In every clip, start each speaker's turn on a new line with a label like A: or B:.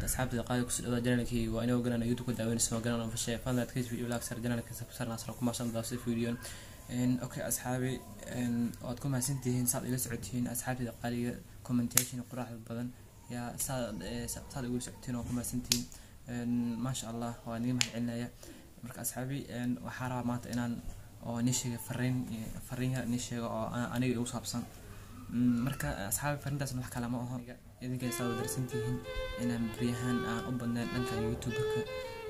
A: asxaabtada qaali kusoo dhawaa janaalkayga waa inoo garanaa youtube ka daaweynaysa waa garanaa fashay fadlan adkays video laag sar janaalka sabsar nasra ku maasan daawsa videon okay asxaabi waad ku mahadsantihiin saad ila socotihiin asxaabtada qaaliga commentation quraxda badan yaa saad saad ugu socotiin oo ku mahadsantihiin maasha allah waa niga mahad celinaya marka asxaabi waxaa rabaa maanta inaan oo nii sheega fariin fariin yar nii sheega oo aniga igu saabsan marka asxaabi fariintaas wax kale ma aho idinkay saa darsantihiin inaan baryahan aan u badnayn dhanka youtuberka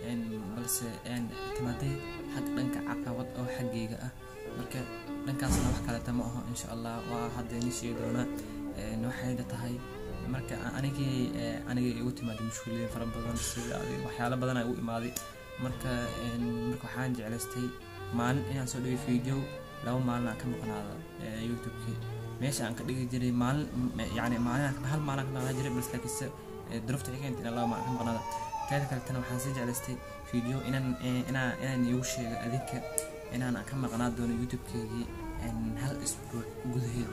A: balse timaaday xag dhanka caqabad oo xaggayga ah marka dhankaasna wax kaleta ma aho insha allah waa hadda nii sheegi doonaa waxayna tahay marka anigii anigay igu timaaday mushkuliyin fara badan sida waxyaalo badan ay u imaaday marka marka waxaan jeclaystay maalin inaan soo dhigay video laba maalin aan ka maqnaada youtubekii meesha aan ka dhigi jiray maalin yani maalin hal maalin ka maqnaa jiray balse laakiinse durufta xigeenta inaan laba maalin ka maqnaada teeda kaletana waxaan sii jeclaystay video inaan inaan inaan iigu sheego adinka inaan ka maqnaa doono youtube-keygii hal isbuuc gudaheeda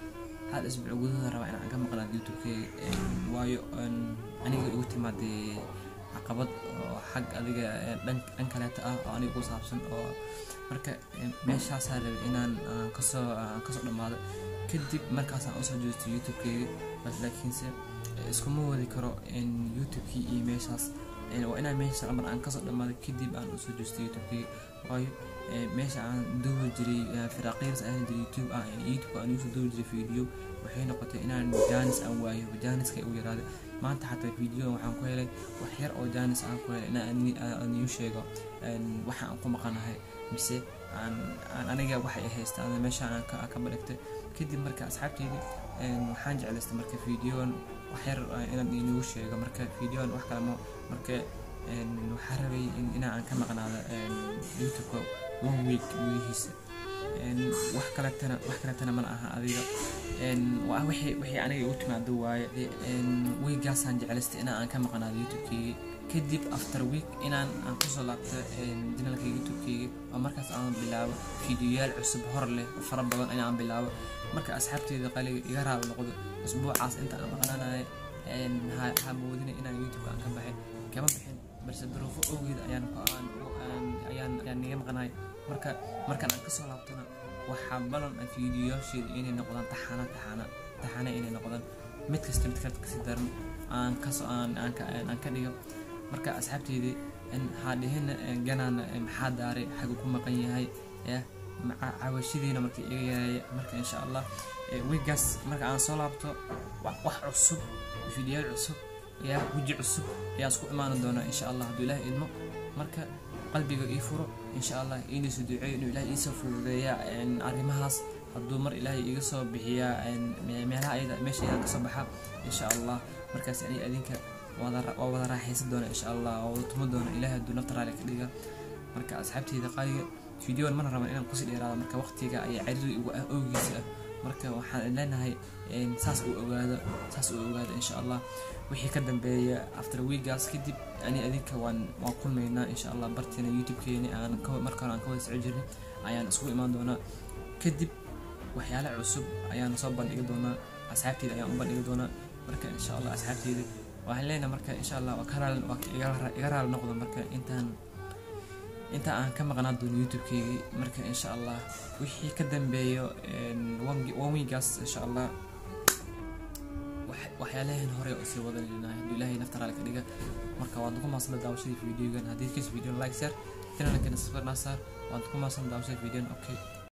A: hal isbuuc gudaheeda rabaa inaan ka maqnaado youtube-keyga waayo aniga igu timaaday caqabad oo xag adiga dhan kaleeta ah oo aniga ku saabsan oo marka meeshaasaa rabay inaan kasoo kasoo dhammaado kadib markaasaan usoo jeesto youtube-keyga bas laakiinse iskuma wadi karo youtube-kii iyo meeshaas waa inaan meesha amar aan kasoo dhammaado kadib aan usoo jeesto youtube-keyga waayo meesha aan duubi jiray firaaqyars aan jiray youtube ah youtube aan usoo duubi jiray video waxay noqotay inaan jaanis aan waayo jaaniska igu yaraaday maanta xataa video waxaan ku helay wax yar oo jaanis aan ku helay inaan iu sheego waxa aan ku maqanahay mise aan aniga waxay haystaan meeshaan aan ka badhigtay kadib marka asxaabteydi waxaan jeclaystay marka videoan wax yar inaan inugu sheego marka videoan wax kalemo marka waxaa rabay inaan ka maqnaado youtubeka one week gudihiisa wax kaletana wax kaletana mana aha adiga wixii wixii aniga igu timaado waaye weegaasaan jeclaystay inaan aan ka maqnaado youtube-keyga kadib after week inaan aan kusoo laabto janaalka youtube-keyga oo markaas aan bilaabo fideoyaal cusub hor leh oo fara badan ayaan bilaabo marka asxaabteeda qaliga iga raali noqdo usbuucaas inta aan maqnaanayo ha moodina inaan youtube aan ka baxay kama bixin balse duruufo awgeed ayaan ayaan ayaan niga maqnahay marka markaan aan kasoo laabtona waxaa balan ah fiidiyoyaasheeda inay noqdaan taxana taxana taxana inay noqdaan mid kasta mid kale kasii daran aan kasoo aan aan ka aan ka dhigo marka asxaabteydii haadhihina ganaan maxaa daaray xagu ku maqan yahay ya cawashadiina marka iga yareeya marka insha allah wigaas marka aan soo laabto wax cusub fiidiyaal cusub ya weji cusub ayaa isku imaan doonaa insha allah hadduu ilaah idmo marka qalbiga ii furo insha allah iiniisu duceeyo inuu ilaah iisoo fududeeya arrimahaas hadduu mar ilaahay iga soo bixiyaa meelaha ayada meesha ayada kasoo baxa insha allah markaas ani adinka waa wada raaxaysan doona insha allah waa wada tumo doona ilaahay hadduu nafta raali ka dhiga marka asxaabteyda qaaliga videoan mana raban inaan kusii dheeraado marka waqtiga ayaa cariiri ugu ah oogiisa ah marka waxaan leenahay saas uu ogaado saas uu ogaado insha allah wixii ka dambeeya after weegaas kadib ani adinka waan waan kulmaynaa insha allah barteena youtube-keeni aan markaan aan ka wada soco jirnay ayaan isku imaan doonaa kadib waxyaale cusub ayaan soo bandhigi doonaa asxaabteyda ayaan u bandhigi doonaa marka insha allah asxaabteyda waxaan leenahay marka insha allah waa ka raali waa iga raali noqdo marka intaan inta aan ka maqnaan doono youtube-keygii marka insha allah wixii ka dambeeyo one weegaas insha allah waxyaalahan hore oo sii wadanaynahay hadduu ilaahay nafta raali ka dhiga marka waad ku maasanta daawashadii videogan haddii kas video like share channelkana subscribe na saar waad ku maasanta daawashadii videogan okay